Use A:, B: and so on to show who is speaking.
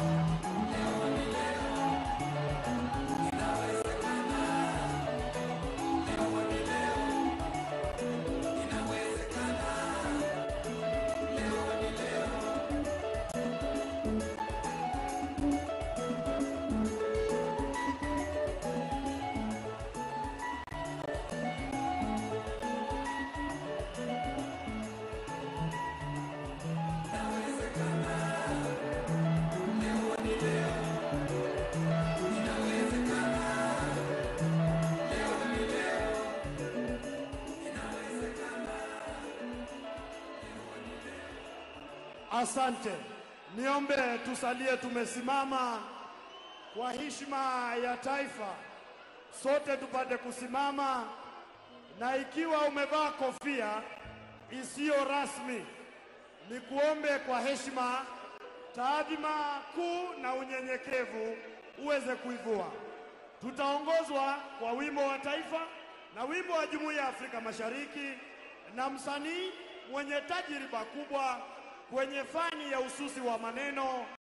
A: Asante. Niombe tusalie tumesimama kwa heshima ya taifa, sote tupate kusimama, na ikiwa umevaa kofia isiyo rasmi, ni kuombe kwa heshima, taadhima kuu na unyenyekevu uweze kuivua. Tutaongozwa kwa wimbo wa taifa na wimbo wa Jumuiya ya Afrika Mashariki na msanii mwenye tajriba kubwa kwenye fani ya ususi wa maneno